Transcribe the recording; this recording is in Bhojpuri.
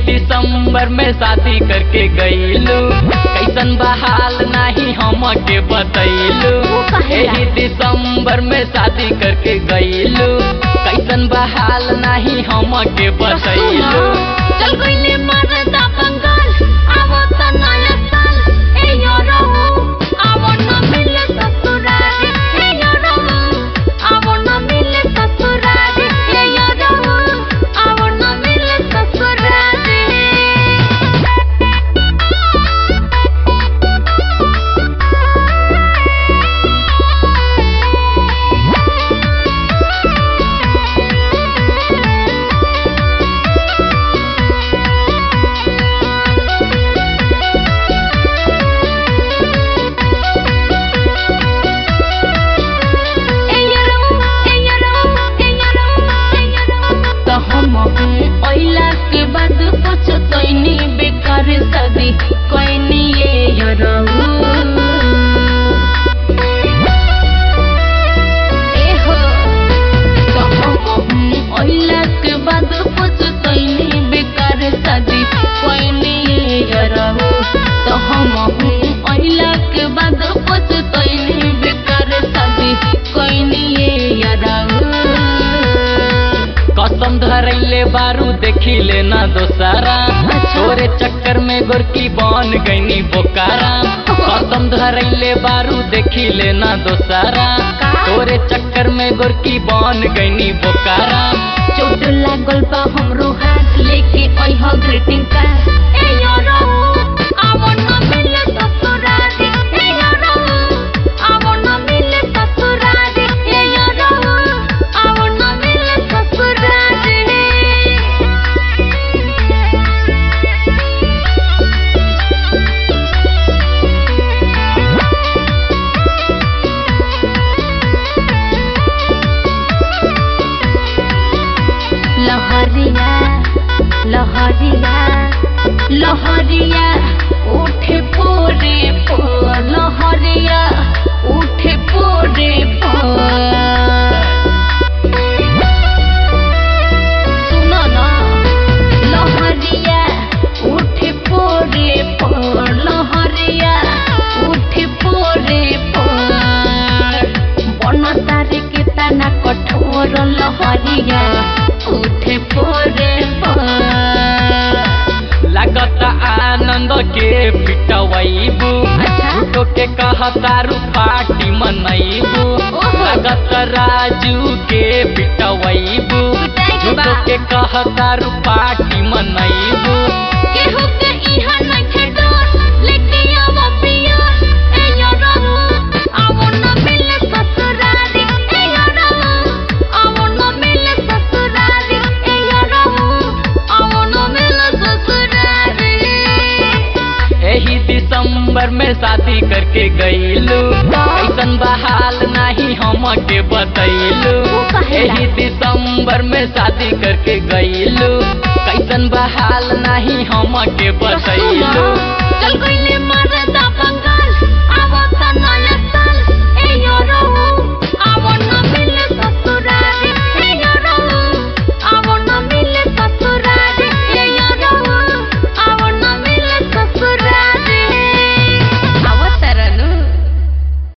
दिसंबर में शादी करके गईलू कैसन बहाल नाही हम के बतैलू वो काहेला? एही दिसंबर में शादी करके गईलू कैसन बहाल नाही हम के बतैलू चल गईले मरदा बंगाल आवो त नया साल ए यो रहू आवो न मिले ससुरारी ए यो रहू आवो न मिले ससुरारी ए यो रहू आवो न मिले ससुरारी त हम ओइला के बाद पछतैनी बेकार शादी कैनी ये यरहु ए हो त हम ओइला के बाद पछतैनी बेकार शादी कैनी ये यरहु त हम ओइला के बाद पछतैनी बेकार शादी कैनी ये यरहु कसम धरैले बारू देखिले ना दोसारा तोरे चक्कर में गोरकी बन गईनी बोकारा कसम धरैले बारू देखिले ना दोसारा तोरे चक्कर में गोरकी बन गईनी बोकारा चोट लागल बा हमरो हाथ लेके अइह ग्रीटिंग कार्ड ए यो रहू आवो न मिले ससुरारी ए यो रहू आवो न मिले ससुरारी ए यो रहू आवो न मिले ससुरारी लहरिया लहरिया लहरिया उठे पोरे पो लहरिया उठे पोरे पो सुनो ना लहरिया उठे पोरे पो लहरिया उठे पोरे पो बन तारे के तना कठोर लहरिया उठे पोरे पो लागत आनंद के पिटवैबू अच्छा। झूठो के कहतारू पार्टी मनैबू ओहो। लागत राजू के पिटवैबू पिटाई के बा। झूठो के कहतारू पार्टी मनैबू केहू के इहा नइखे डर, लेके आवो पियर, ए यो रहू, आवो न मिले ससुरारी, ए यो रहू, आवो न मिले ससुरारी, ए यो रहू, आवो न मिले ससुरारी। एही दिसंबर में शादी करके गईलू कैसन बहाल नाही हम के बतैलू वो काहेला? एही दिसंबर में शादी करके गईलू